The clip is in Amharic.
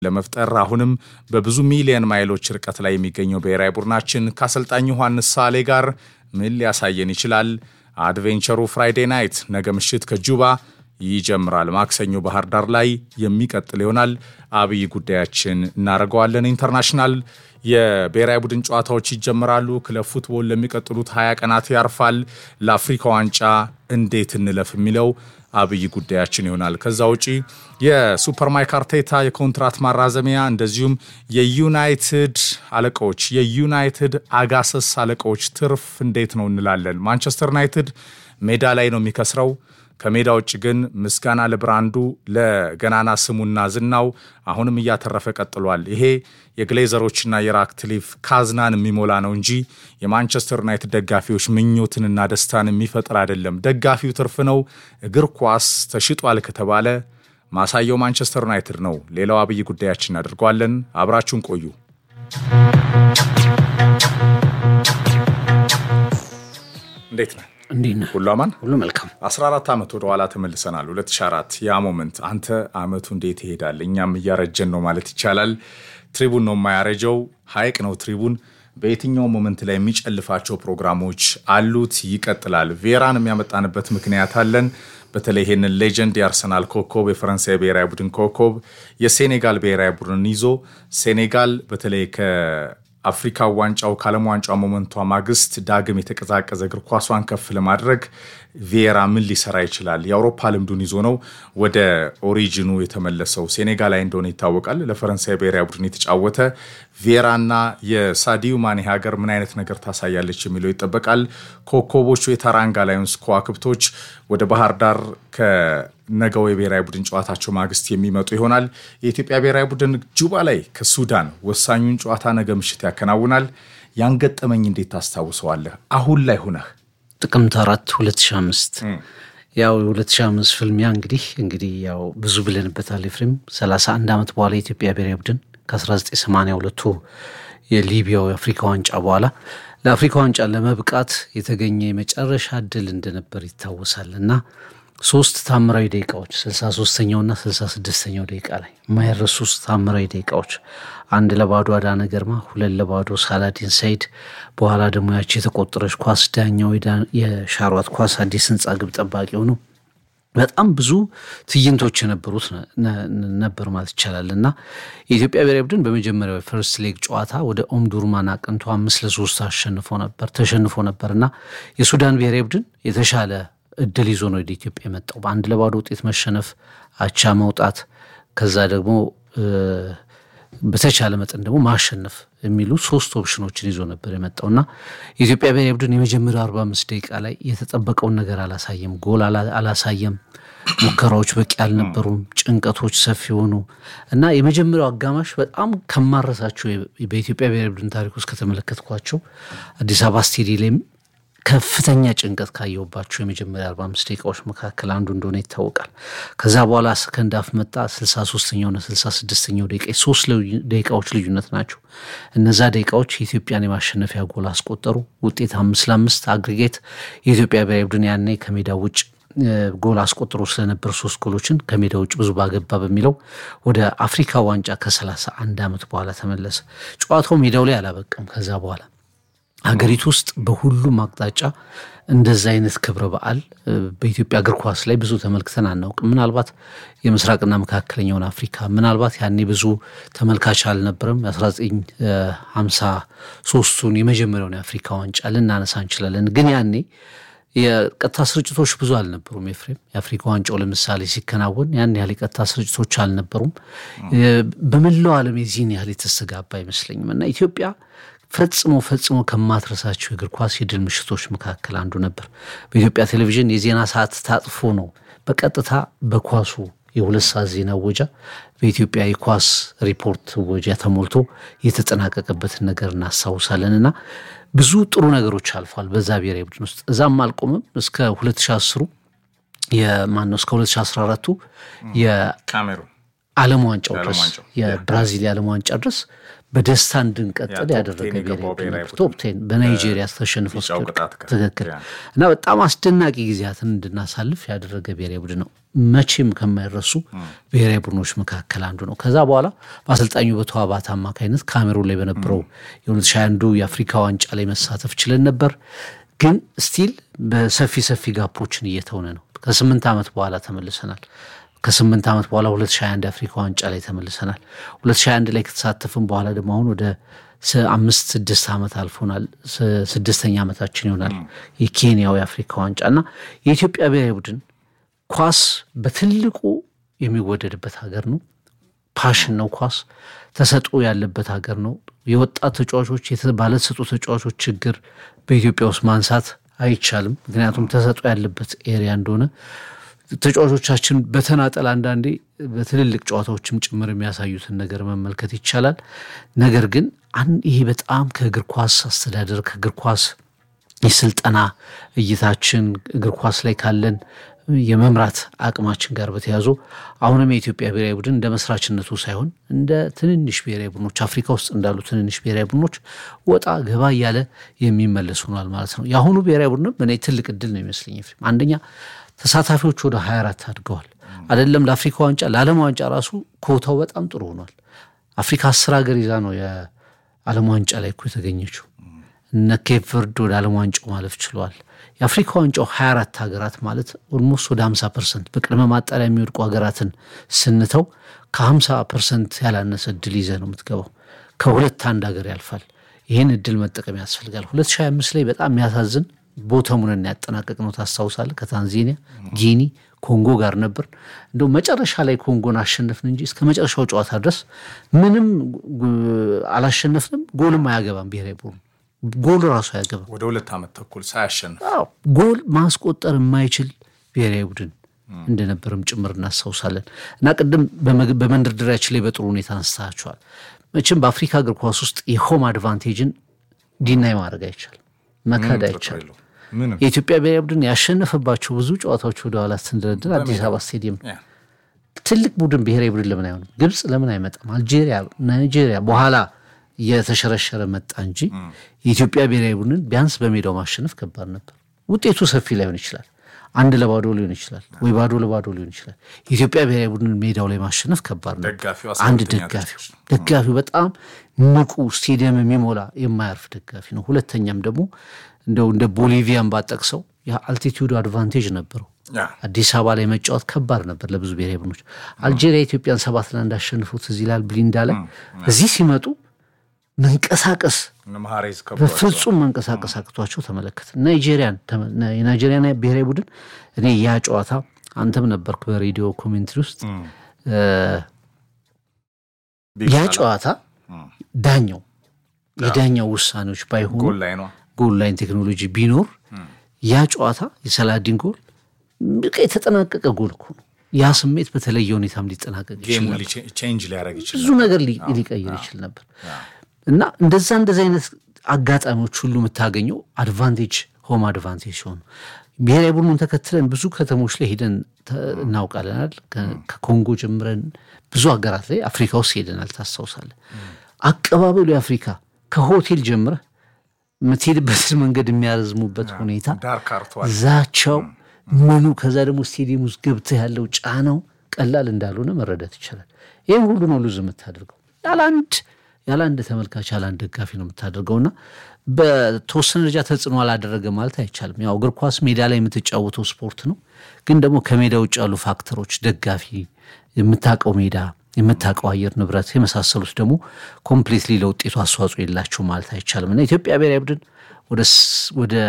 ለመፍጠር አሁንም በብዙ ሚሊዮን ማይሎች ርቀት ላይ የሚገኘው ብሔራዊ ቡድናችን ከአሰልጣኝ ዮሐንስ ሳሌ ጋር ምን ሊያሳየን ይችላል? አድቬንቸሩ ፍራይዴ ናይት ነገ ምሽት ከጁባ ይጀምራል። ማክሰኞ ባህር ዳር ላይ የሚቀጥል ይሆናል። አብይ ጉዳያችን እናደርገዋለን። ኢንተርናሽናል የብሔራዊ ቡድን ጨዋታዎች ይጀምራሉ። ክለብ ፉትቦል ለሚቀጥሉት ሀያ ቀናት ያርፋል። ለአፍሪካ ዋንጫ እንዴት እንለፍ የሚለው አብይ ጉዳያችን ይሆናል። ከዛ ውጪ የሱፐር ማይክ አርቴታ የኮንትራት ማራዘሚያ እንደዚሁም የዩናይትድ አለቃዎች የዩናይትድ አጋሰስ አለቃዎች ትርፍ እንዴት ነው እንላለን። ማንቸስተር ዩናይትድ ሜዳ ላይ ነው የሚከስረው። ከሜዳ ውጭ ግን ምስጋና ለብራንዱ ለገናና ስሙና ዝናው አሁንም እያተረፈ ቀጥሏል። ይሄ የግሌዘሮችና የራክትሊፍ ካዝናን የሚሞላ ነው እንጂ የማንቸስተር ዩናይትድ ደጋፊዎች ምኞትንና ደስታን የሚፈጥር አይደለም። ደጋፊው ትርፍ ነው። እግር ኳስ ተሽጧል ከተባለ ማሳየው ማንቸስተር ዩናይትድ ነው። ሌላው አብይ ጉዳያችን እናደርገዋለን። አብራችሁን ቆዩ። እንዴት ነህ? እንዴት ነህ? ሁሉ አማን? ሁሉ መልካም። 14 ዓመት ወደ ኋላ ተመልሰናል። 2004 ያ ሞመንት አንተ አመቱ እንዴት ይሄዳል? እኛም እያረጀን ነው ማለት ይቻላል። ትሪቡን ነው የማያረጀው፣ ሀይቅ ነው ትሪቡን። በየትኛው ሞመንት ላይ የሚጨልፋቸው ፕሮግራሞች አሉት፣ ይቀጥላል። ቬራን የሚያመጣንበት ምክንያት አለን። በተለይ ይህንን ሌጀንድ የአርሰናል ኮከብ፣ የፈረንሳይ ብሔራዊ ቡድን ኮከብ፣ የሴኔጋል ብሔራዊ ቡድን ይዞ ሴኔጋል በተለይ አፍሪካ ዋንጫው ከዓለም ዋንጫው ሞመንቷ ማግስት ዳግም የተቀዛቀዘ እግር ኳሷን ከፍ ለማድረግ ቪዬራ ምን ሊሰራ ይችላል? የአውሮፓ ልምዱን ይዞ ነው ወደ ኦሪጂኑ የተመለሰው። ሴኔጋል ላይ እንደሆነ ይታወቃል። ለፈረንሳይ ብሔራዊ ቡድን የተጫወተ ቪዬራና የሳዲዩ ማኔ ሀገር ምን አይነት ነገር ታሳያለች የሚለው ይጠበቃል። ኮከቦቹ የታራንጋ ላዮንስ ከዋክብቶች ወደ ባህር ዳር ከነገው የብሔራዊ ቡድን ጨዋታቸው ማግስት የሚመጡ ይሆናል። የኢትዮጵያ ብሔራዊ ቡድን ጁባ ላይ ከሱዳን ወሳኙን ጨዋታ ነገ ምሽት ያከናውናል። ያንገጠመኝ እንዴት ታስታውሰዋለህ? አሁን ላይ ሁነህ ጥቅምት አራት 2005 ያው የ2005 ፍልሚያ እንግዲህ እንግዲህ ያው ብዙ ብለንበታል። ኤፍሬም 31 ዓመት በኋላ የኢትዮጵያ ብሔራዊ ቡድን ከ1982ቱ የሊቢያው የአፍሪካ ዋንጫ በኋላ ለአፍሪካ ዋንጫ ለመብቃት የተገኘ የመጨረሻ እድል እንደነበር ይታወሳል እና ሶስት ታምራዊ ደቂቃዎች 63ኛውና 66ኛው ደቂቃ ላይ የማይረሱ ታምራዊ ደቂቃዎች አንድ ለባዶ አዳነ ገርማ፣ ሁለት ለባዶ ሳላዲን ሰይድ፣ በኋላ ደግሞ ያቺ የተቆጠረች ኳስ ዳኛው የሻሯት ኳስ አዲስ ህንፃ ግብ ጠባቂ ሆነው በጣም ብዙ ትዕይንቶች የነበሩት ነበር ማለት ይቻላል እና የኢትዮጵያ ብሔራዊ ቡድን በመጀመሪያው የፈርስት ሌግ ጨዋታ ወደ ኦምዱርማን አቅንቶ አምስት ለሶስት አሸንፎ ነበር ተሸንፎ ነበር እና የሱዳን ብሔራዊ ቡድን የተሻለ እድል ይዞ ነው ወደ ኢትዮጵያ የመጣው። በአንድ ለባዶ ውጤት መሸነፍ፣ አቻ መውጣት፣ ከዛ ደግሞ በተቻለ መጠን ደግሞ ማሸነፍ የሚሉ ሶስት ኦፕሽኖችን ይዞ ነበር የመጣው እና የኢትዮጵያ ብሔራዊ ቡድን የመጀመሪያው 45 ደቂቃ ላይ የተጠበቀውን ነገር አላሳየም። ጎል አላሳየም። ሙከራዎች በቂ አልነበሩም። ጭንቀቶች ሰፊ ሆኑ እና የመጀመሪያው አጋማሽ በጣም ከማረሳቸው በኢትዮጵያ ብሔራዊ ቡድን ታሪክ ውስጥ ከተመለከትኳቸው አዲስ አበባ ስቴዲየም ከፍተኛ ጭንቀት ካየሁባቸው የመጀመሪያ 45 ደቂቃዎች መካከል አንዱ እንደሆነ ይታወቃል። ከዛ በኋላ ሰከንድ አፍ መጣ። 63ኛውና 66ኛው ደቂቃ ሶስት ደቂቃዎች ልዩነት ናቸው። እነዛ ደቂቃዎች የኢትዮጵያን የማሸነፊያ ጎል አስቆጠሩ። ውጤት አምስት ለአምስት አግሪጌት። የኢትዮጵያ ብሔራዊ ቡድን ያኔ ከሜዳ ውጭ ጎል አስቆጥሮ ስለነበር ሶስት ጎሎችን ከሜዳ ውጭ ብዙ ባገባ በሚለው ወደ አፍሪካ ዋንጫ ከ31 ዓመት በኋላ ተመለሰ። ጨዋታው ሜዳው ላይ አላበቀም። ከዛ በኋላ ሀገሪቱ ውስጥ በሁሉም አቅጣጫ እንደዛ አይነት ክብረ በዓል በኢትዮጵያ እግር ኳስ ላይ ብዙ ተመልክተን አናውቅም። ምናልባት የምስራቅና መካከለኛውን አፍሪካ ምናልባት ያኔ ብዙ ተመልካች አልነበረም። የ1953ቱን የመጀመሪያውን የአፍሪካ ዋንጫ ልናነሳ እንችላለን። ግን ያኔ የቀጥታ ስርጭቶች ብዙ አልነበሩም። ኤፍሬም የአፍሪካ ዋንጫው ለምሳሌ ሲከናወን ያን ያህል የቀጥታ ስርጭቶች አልነበሩም። በመላው ዓለም የዚህን ያህል የተስተጋባ አይመስለኝም እና ኢትዮጵያ ፈጽሞ ፈጽሞ ከማትረሳቸው የእግር ኳስ የድል ምሽቶች መካከል አንዱ ነበር። በኢትዮጵያ ቴሌቪዥን የዜና ሰዓት ታጥፎ ነው በቀጥታ በኳሱ የሁለት ሰዓት ዜና ወጃ በኢትዮጵያ የኳስ ሪፖርት ወጃ ተሞልቶ የተጠናቀቀበትን ነገር እናስታውሳለን እና ብዙ ጥሩ ነገሮች አልፏል በዛ ብሔራዊ ቡድን ውስጥ። እዛም አልቆምም እስከ 2010 የማነው እስከ 2014ቱ ካሜሩን ዓለም ዋንጫው ድረስ የብራዚል የዓለም ዋንጫ ድረስ በደስታ እንድንቀጥል ያደረገ ብሔራዊ ቶፕ ቴን በናይጄሪያ ተሸንፈው ትክክል እና በጣም አስደናቂ ጊዜያትን እንድናሳልፍ ያደረገ ብሔራዊ ቡድን ነው። መቼም ከማይረሱ ብሔራዊ ቡድኖች መካከል አንዱ ነው። ከዛ በኋላ በአሰልጣኙ በተዋባት አማካኝነት ካሜሩን ላይ በነበረው የ2021 የአፍሪካ ዋንጫ ላይ መሳተፍ ችለን ነበር። ግን ስቲል በሰፊ ሰፊ ጋፖችን እየተውነ ነው። ከስምንት ዓመት በኋላ ተመልሰናል። ከስምንት ዓመት በኋላ 2021 የአፍሪካ ዋንጫ ላይ ተመልሰናል። 2021 ላይ ከተሳተፍን በኋላ ደግሞ አሁን ወደ አምስት ስድስት ዓመት አልፎናል። ስድስተኛ ዓመታችን ይሆናል የኬንያው የአፍሪካ ዋንጫ እና የኢትዮጵያ ብሔራዊ ቡድን ኳስ በትልቁ የሚወደድበት ሀገር ነው። ፓሽን ነው። ኳስ ተሰጥኦ ያለበት ሀገር ነው። የወጣት ተጫዋቾች ባለተሰጥኦ ተጫዋቾች ችግር በኢትዮጵያ ውስጥ ማንሳት አይቻልም። ምክንያቱም ተሰጥኦ ያለበት ኤሪያ እንደሆነ ተጫዋቾቻችን በተናጠል አንዳንዴ በትልልቅ ጨዋታዎችም ጭምር የሚያሳዩትን ነገር መመልከት ይቻላል። ነገር ግን ይሄ በጣም ከእግር ኳስ አስተዳደር ከእግር ኳስ የስልጠና እይታችን እግር ኳስ ላይ ካለን የመምራት አቅማችን ጋር በተያዙ አሁንም የኢትዮጵያ ብሔራዊ ቡድን እንደ መስራችነቱ ሳይሆን እንደ ትንንሽ ብሔራዊ ቡድኖች አፍሪካ ውስጥ እንዳሉ ትንንሽ ብሔራዊ ቡድኖች ወጣ ገባ እያለ የሚመለስ ሆኗል ማለት ነው። የአሁኑ ብሔራዊ ቡድንም እኔ ትልቅ እድል ነው ይመስለኝ። አንደኛ ተሳታፊዎች ወደ 24 አድገዋል። አይደለም ለአፍሪካ ዋንጫ ለዓለም ዋንጫ ራሱ ኮታው በጣም ጥሩ ሆኗል። አፍሪካ አስር ሀገር ይዛ ነው የዓለም ዋንጫ ላይ እኮ የተገኘችው። እነ ኬፕ ቨርድ ወደ ዓለም ዋንጫው ማለፍ ችለዋል። የአፍሪካ ዋንጫው 24 ሀገራት ማለት ኦልሞስት ወደ 50 ፐርሰንት በቅድመ ማጣሪያ የሚወድቁ ሀገራትን ስንተው ከ50 ፐርሰንት ያላነሰ እድል ይዘ ነው የምትገባው። ከሁለት አንድ ሀገር ያልፋል። ይህን እድል መጠቀም ያስፈልጋል። 2025 ላይ በጣም የሚያሳዝን ቦተሙን ያጠናቀቅ ነው ታስታውሳለህ። ከታንዛኒያ ጊኒ፣ ኮንጎ ጋር ነበር። እንደው መጨረሻ ላይ ኮንጎን አሸነፍን እንጂ እስከ መጨረሻው ጨዋታ ድረስ ምንም አላሸነፍንም። ጎልም አያገባም ብሔራዊ ቡድኑ ጎል ራሱ አያገባም። ወደ ሁለት ዓመት ተኩል ሳያሸንፍ ጎል ማስቆጠር የማይችል ብሔራዊ ቡድን እንደነበርም ጭምር እናስታውሳለን። እና ቅድም በመንደርደሪያችን ላይ በጥሩ ሁኔታ አንስታችኋል። መቼም በአፍሪካ እግር ኳስ ውስጥ የሆም አድቫንቴጅን ዲናይ ማድረግ አይቻልም፣ መካድ አይቻልም። የኢትዮጵያ ብሔራዊ ቡድን ያሸነፈባቸው ብዙ ጨዋታዎች ወደኋላ ስንደረድር አዲስ አበባ ስቴዲየም ትልቅ ቡድን ብሔራዊ ቡድን ለምን አይሆንም? ግብፅ ለምን አይመጣም? አልጄሪያ፣ ናይጄሪያ በኋላ እየተሸረሸረ መጣ እንጂ የኢትዮጵያ ብሔራዊ ቡድንን ቢያንስ በሜዳው ማሸነፍ ከባድ ነበር። ውጤቱ ሰፊ ላይሆን ይችላል፣ አንድ ለባዶ ሊሆን ይችላል፣ ወይ ባዶ ለባዶ ሊሆን ይችላል። የኢትዮጵያ ብሔራዊ ቡድንን ሜዳው ላይ ማሸነፍ ከባድ ነው። አንድ ደጋፊው ደጋፊው በጣም ንቁ ስቴዲየም የሚሞላ የማያርፍ ደጋፊ ነው። ሁለተኛም ደግሞ እንደው እንደ ቦሊቪያን ባጠቅሰው የአልቲቲዩድ አድቫንቴጅ ነበረው። አዲስ አበባ ላይ መጫወት ከባድ ነበር ለብዙ ብሔራዊ ቡድኖች። አልጄሪያ ኢትዮጵያን ሰባት ለአንድ አሸንፎት እዚህ ይላል ብሊንዳ ላይ እዚህ ሲመጡ መንቀሳቀስ በፍጹም መንቀሳቀስ አቅቷቸው ተመለከት። ናይጄሪያን የናይጄሪያን ብሔራዊ ቡድን እኔ ያ ጨዋታ አንተም ነበርክ በሬዲዮ ኮሜንትሪ ውስጥ ያ ጨዋታ ዳኛው የዳኛው ውሳኔዎች ባይሆኑ ጎል ላይን ቴክኖሎጂ ቢኖር ያ ጨዋታ የሰላዲን ጎል በቃ የተጠናቀቀ ጎል እኮ ነው። ያ ስሜት በተለየ ሁኔታም ሊጠናቀቅ ብዙ ነገር ሊቀይር ይችል ነበር እና እንደዛ እንደዚ አይነት አጋጣሚዎች ሁሉ የምታገኘው አድቫንቴጅ ሆም አድቫንቴጅ ሲሆኑ ብሔራዊ ቡድኑን ተከትለን ብዙ ከተሞች ላይ ሄደን እናውቃለናል። ከኮንጎ ጀምረን ብዙ ሀገራት ላይ አፍሪካ ውስጥ ሄደናል። ታስታውሳለህ? አቀባበሉ የአፍሪካ ከሆቴል ጀምረህ የምትሄድበትን መንገድ የሚያረዝሙበት ሁኔታ ዛቻው ምኑ ከዛ ደግሞ ስቴዲየም ውስጥ ገብተህ ያለው ጫናው ቀላል እንዳልሆነ መረዳት ይቻላል። ይህም ሁሉ ነው ሉዝ የምታደርገው ያለ አንድ ያለ አንድ ተመልካች ያለ አንድ ደጋፊ ነው የምታደርገውና በተወሰነ ደረጃ ተጽዕኖ አላደረገ ማለት አይቻልም። ያው እግር ኳስ ሜዳ ላይ የምትጫወተው ስፖርት ነው። ግን ደግሞ ከሜዳ ውጭ ያሉ ፋክተሮች ደጋፊ፣ የምታውቀው ሜዳ፣ የምታውቀው አየር ንብረት የመሳሰሉት ደግሞ ኮምፕሊትሊ ለውጤቱ አስተዋጽኦ የላቸው ማለት አይቻልም እና ኢትዮጵያ ብሔራዊ ቡድን ወደ